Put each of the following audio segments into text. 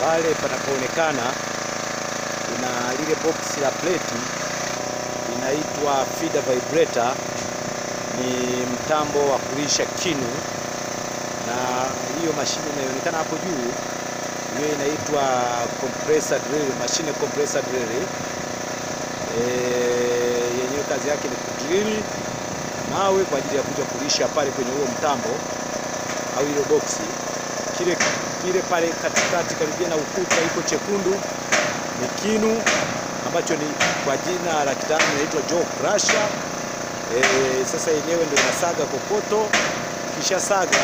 pale panapoonekana kuna lile box la plate inaitwa feeder vibrator, ni mtambo wa kulisha kinu, na hiyo mashine inayoonekana hapo juu hiyo inaitwa compressor drill, mashine compressor drill. E, yenyewe kazi yake ni kudrili mawe kwa ajili ya kuja kulisha pale kwenye huo mtambo au hilo boksi. Kile kile pale katikati karibia na ukuta iko chekundu ni kinu ambacho ni kwa jina la kitaalamu inaitwa jaw crusher. E, sasa yenyewe ndio inasaga kokoto, kisha saga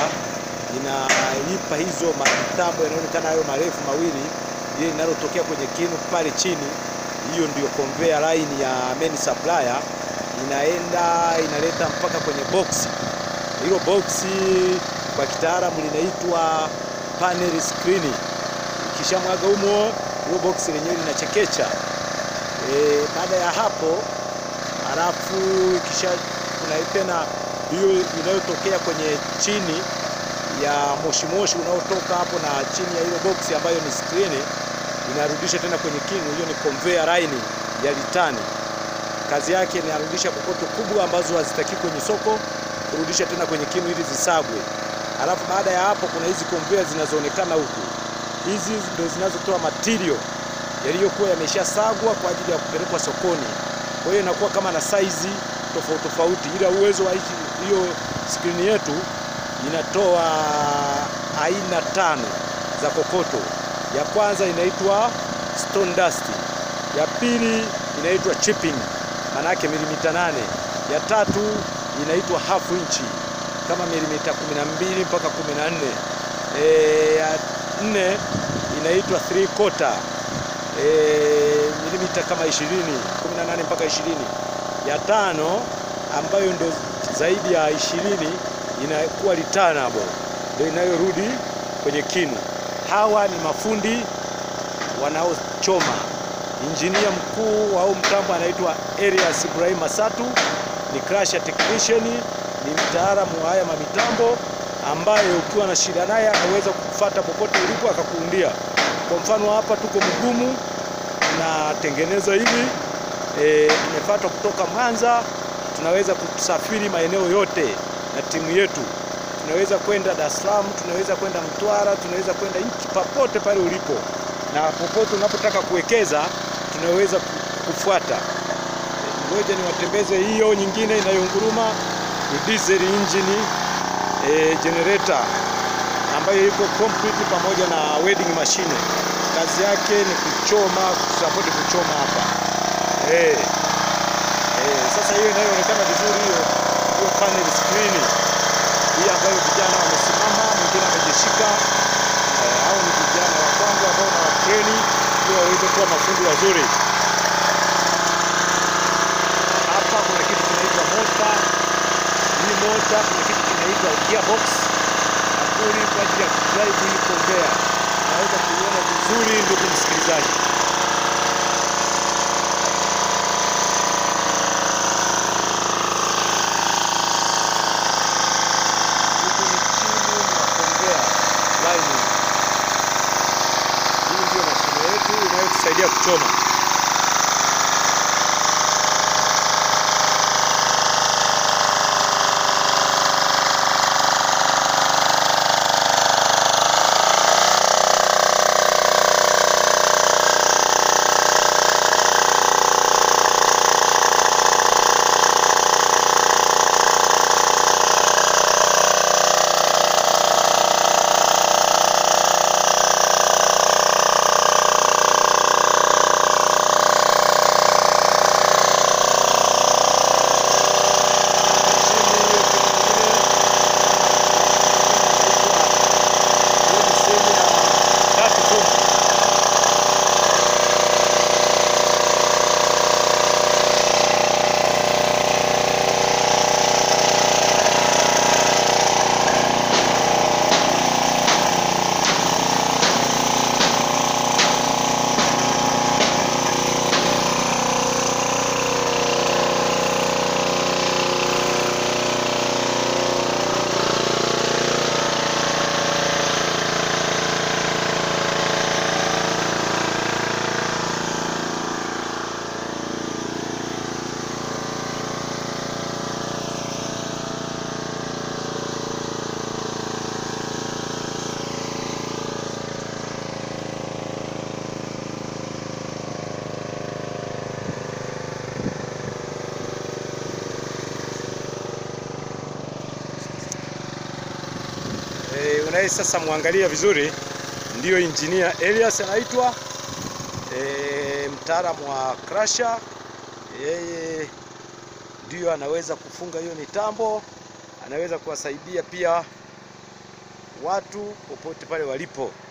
inalipa hizo matambo yanaonekana hayo marefu mawili, ile linalotokea kwenye kinu pale chini, hiyo ndio conveyor line ya main supplier, inaenda inaleta mpaka kwenye boksi. Hilo boksi kwa kitaalamu linaitwa panel screen. Ikishamwaga humo, hilo boksi lenyewe linachekecha. E, baada ya hapo halafu kisha kuna tena hiyo inayotokea kwenye chini ya moshi moshi unaotoka hapo na chini ya hilo boksi ambayo ni screen inarudisha tena kwenye kinu. Hiyo ni conveyor line ya litani. Kazi yake ni arudisha kokoto kubwa ambazo hazitaki kwenye soko kurudisha tena kwenye kinu ili zisagwe. Halafu baada ya hapo kuna hizi conveyor zinazoonekana huku, hizi ndio zinazotoa material yaliyokuwa yameshasagwa kwa ajili ya kupelekwa sokoni. Kwa hiyo inakuwa kama na saizi tofauti tofauti, ila uwezo wa hiyo skrini yetu inatoa aina tano za kokoto. Ya kwanza inaitwa stone dust, ya pili inaitwa chipping, maana yake milimita nane, ya tatu inaitwa half inch kama milimita 12 mpaka 14, e, ya nne inaitwa three quarter e, milimita kama 20 18 mpaka 20. Ya tano ambayo ndio zaidi ya 20 inakuwa returnable, ndio inayorudi kwenye kinu. Hawa ni mafundi wanaochoma. Injinia mkuu au mtambo anaitwa Elias Ibrahim Masatu, ni crusher technician, ni mtaalamu wa haya mamitambo ambaye ukiwa na shida naye anaweza kufuata popote ulipo akakuundia. Kwa mfano hapa tuko Mgumu tunatengeneza hivi e, tumefuata kutoka Mwanza, tunaweza kusafiri maeneo yote na timu yetu, tunaweza kwenda Dar es Salaam, tunaweza kwenda Mtwara, tunaweza kwenda nchi popote pale ulipo, na popote unapotaka kuwekeza tunaweza kufuata. Ngoja niwatembeze hiyo nyingine inayonguruma ni diesel engine e, generator ambayo iko complete pamoja na welding machine. Kazi yake ni kuchoma, kusapoti kuchoma hapa eh. Eh, sasa hiyo inayoonekana vizuri hiyo hiyo panel screen hii ambayo vijana wamesimama, mwingine amejishika eh, hao ni vijana wa kwangu ambao na watreni ili waweze kuwa mafundi wazuri. Hapa kuna kitu kinaitwa mota. Hii mota kuna kitu kinaitwa gearbox nakuli kwa ajili ya kudrive hii conveyor. Naweza kuiona vizuri, ndugu msikilizaji. Huku ni timu ya conveyor lining. Hii ndio mashine yetu inayotusaidia kuchoma. anaye sasa muangalia vizuri ndiyo engineer Elias anaitwa e, mtaalamu wa crusher. Yeye ndiyo anaweza kufunga hiyo mitambo, anaweza kuwasaidia pia watu popote pale walipo.